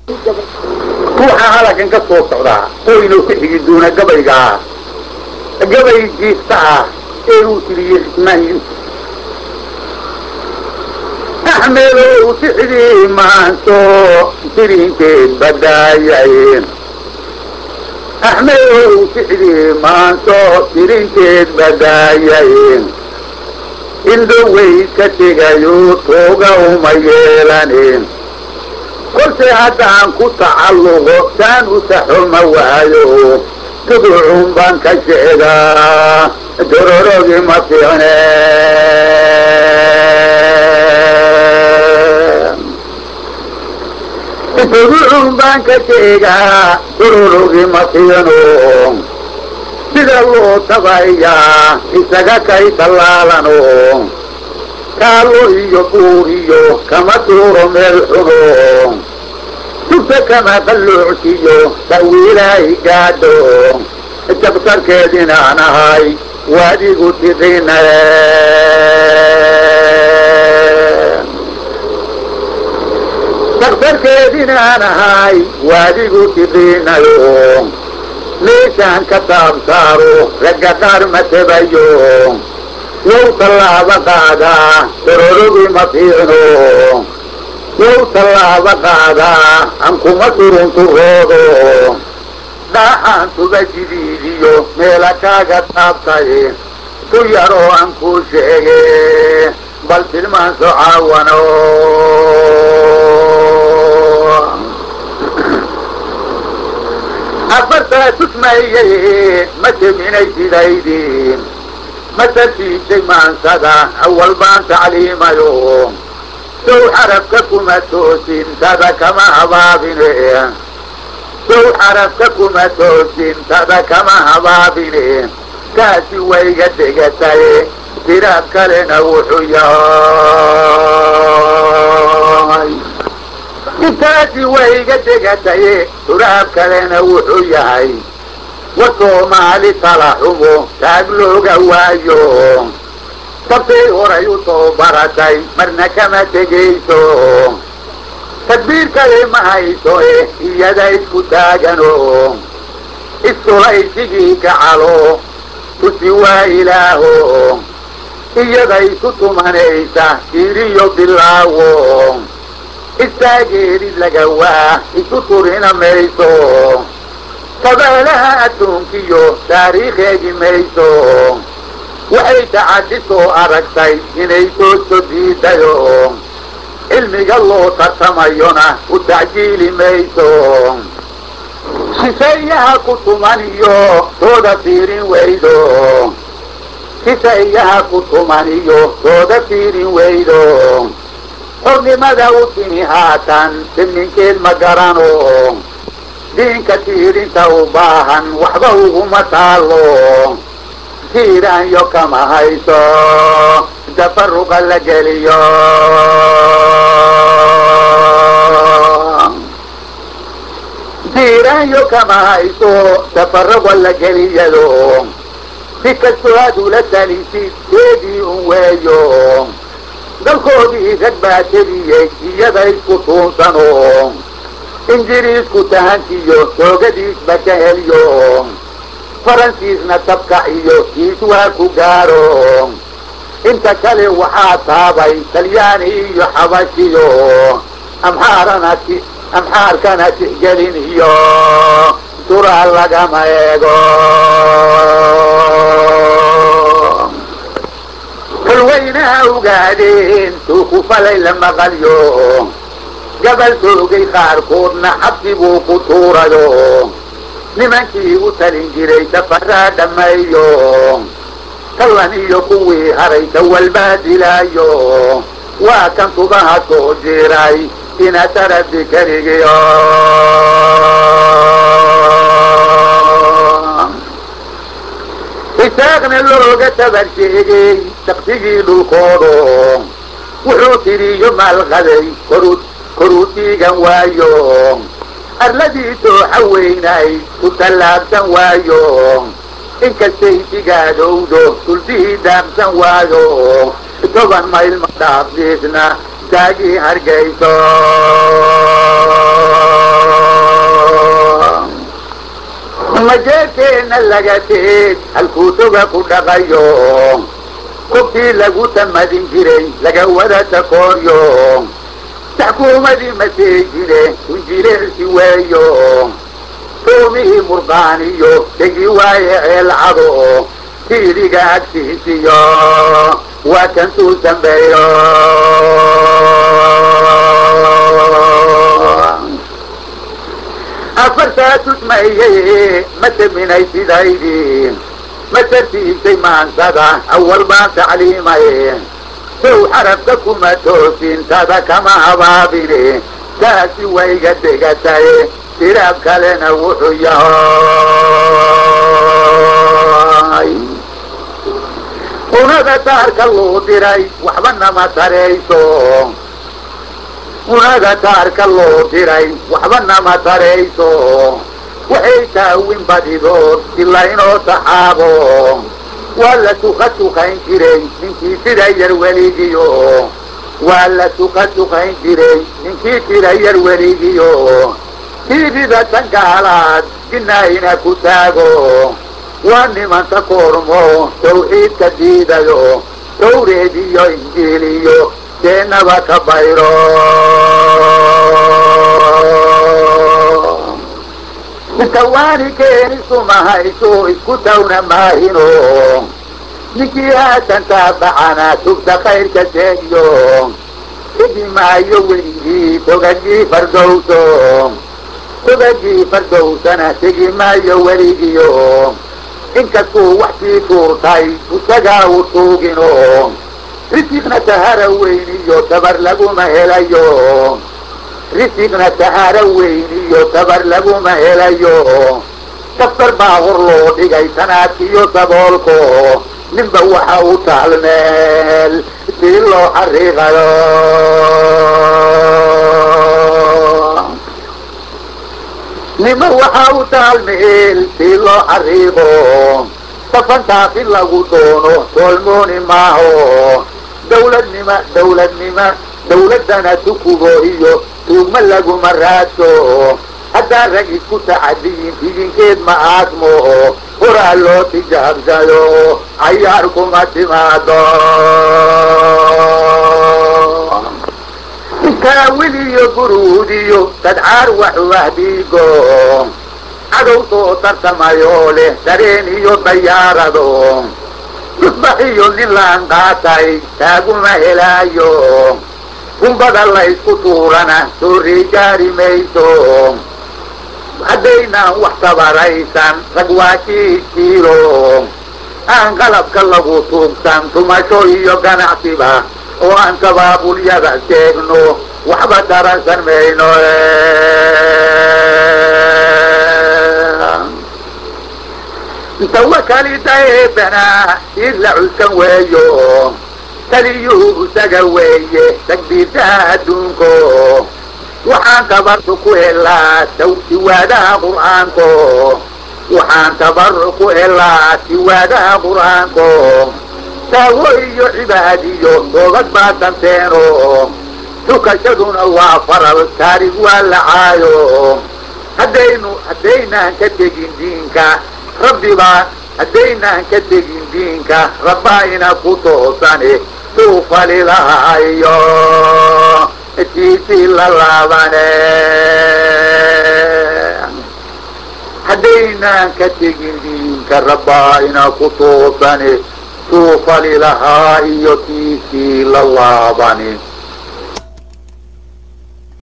ruuxa halakan ka soo socdaa oo inuu ka xigi doona gabayga ah gabay jiifta ah ee uu tiriyey cismaan yuusuf axmedow sixdii maanto tirinkeed badaayay axmedow sixdii maanto tirinkeed badaayay indhowey ka tegayo tooga uma yeelanin kolse haddaan ku tacalluqo saan u saxo ma waayo duducun baan ka sheegaa dororogii ma fiicne duducun baan ka sheegaa dororogii ma fiicno sida loo tabayaa isaga kay tallaalano kaalo iyo buur iyo kama tuuro meel xuno tugta kama qalloocsiyo tawiilaahi gaadho jabtarkeedinaan ahay waadigu tiqina jabtarkeedinaan ahay waadigu tiqinayo meeshaan ka taabsaaro ragga qaar ma tabayo yow tallaaba qaadaa dororogii ma fiicno yow tallaaba qaadaa aan kuma turunturoodo dhaaxaan tuba jidiidiyo meela kaaga taabtay ku yaroo aan kuu sheege bal tilmaanso caawano afartaa tusmayey ma teminay sidaydiin ma tartiisay maansada awal baan tacliimayo sow xarafka kuma toosin tada kama habaabine sow xarafka kuma toosin tada kama habaabine kaasi wayga degatay tiraab kalena wuxuu yahay intaasi wayga degataye turaab kalena wuxuu yahay war soomaali tala xumo taag looga waayo sabtay horay u soo baratay marna kama tegayso tadbiir kale ma hayso eh iyada isku taagano istulaysigii kacalo tusi waa ilaaho iyada isu tumanaysa siiriyo bilaawo istaageerid laga waa isu turina mayso qabaalaha adduunkiyo taariikheegi mayso waxay tacaddi soo aragtay inay sooso diidayo cilmiga loo tartamayona u tacjiili mayso shisheeyaha ku tumaniyo tooda fiirin weydo shisheeyaha ku tumaniyo tooda fiirin weydo xornimada u timi haatan siminkeed ma garano diinka tiirinta u baahan waxba uguma taalo tiiraanyo kama hayso tafaruqa la geliyo tiiraanyo kama hayso tafaruqa la geliyado si kastoo aad ula talisid teedii un weeyo dalkoodii rag baa teliyey iyada isku tuunsano ingiriisku tahankiyo toogadiisba ka heliyo faransiisna tabkac iyo kiis waa ku gaaro inta kale waxaa taabay talyaani iyo xabashiyo amxaarana amxaarkana tixgelin iyo duraa lagama eego halweynaha ogaadeen tuu ku falay la maqalyo gabal toogay qaarkoodna xabsi buu ku tuurayo nimankii u talin jiray safaraa dhammeeyo kallan iyo kuwii haray tawalbaa dilaayo waa kan tubaha soo jiray ina tarabi keligiyo isaaqna looga tabar sheegay shaqsigii dhulkoodo wuxuu tiriyo maalqaday koruu koruu dhiigan waayo arladii dooxa weynay ku tallaabsan waayo inkastay digaadowdo duldihii daamsan waayo toban mayl ma dhaafdiisna daagii hargayso taagna laga teed halkuu toga ku dhaqayo kobtii lagu tamadin jiray laga wada takooryo taxkuumadii maseejine unjileelsi weeyo soomihii murqaaniyo degi waaye ceelcado tiidiga agtiisiyo waa kan tuu dambeeyo afartaa tudmayey ma taminay sidaydii ma tartiibtay maansada awal baan tacliimay sow xarabka kuma toosin tada kama habaabine taasi wayga degatay tiraab kalena wuxuu yahay unada taarka loo diray waxba nama tarayso unada taarka loo diray waxba nama tarayso waxay taawin badidood ilaa inoo taxaabo waa la tuka tukayn jiray ninkii tira yar weligiyo waa la tuka tukayn jiray ninkii tira yar weligiyo tiibida tan gaalaad jinaayna ku taago waa nimanta koormo tawxiidka diidayo tawreed iyo injiiliyo deenaba ka bayro tawaani keeni sumahayso isku tawna maahino ninkii haatan taabacana tugta khayrka seegiyo tegi maayo weligii togagii fardowso togagii fardowsana tegi maayo weligiyo inkastuu wax sii tuurtay isagaa u tuugino risiqna tahara weyniyo tabar laguma helayo risiqna tahara weyniyo tabar laguma helayo daftar baa hor loo dhigay tanaadkiyo saboolko ninba waxa u taal meel sii loo xariiqayo ninba waxa u taal meel sii loo xariiqo safantaas in lagu doono toolmooni maaho dawladnima dawladnima dawladdana tukubo iyo tuugma laguma raadso haddaa rag isku tacadiyin idinkeed ma aadmo horaa loo tijaabsado cayaar kuma timaado taawil iyo guruud iyo tadcaar waxu ahdiigo cadow soo tartamayoo leh dareen iyo dayaarado tusbax iyo nin laan qaatay taaguma helaayo gumbada laysku tuurana soo riigaari mayso haddaynaan wax tabaraysan rag waa kiiskiilo aan qalabka lagu tuugsan tumasho iyo ganacsiba oo aan tabaabulyada sheegno waxba taransan mayno tawakalida eebanaa id la cuskan weeyo taliyuhu isaga weeye takbiirtaha adduunko waxaan tabarru ku helaa siwaadaha qur'aanko waxaan tabarru ku helaa siwaadaha qur'aanko taawo iyo cibaadiyo doobad baa danteeno tukashaduna waa faral taarig waa lacaayo haddaynu haddaynaan ka tegin diinka rabbibaa haddaynaan ka tegin diinka rabbaayna ku toosane suu falilahayo tiisii la laabane haddaynaan ka tegin diinka rabbaayna ku toosane suu falilahaa iyo tiisii la laabane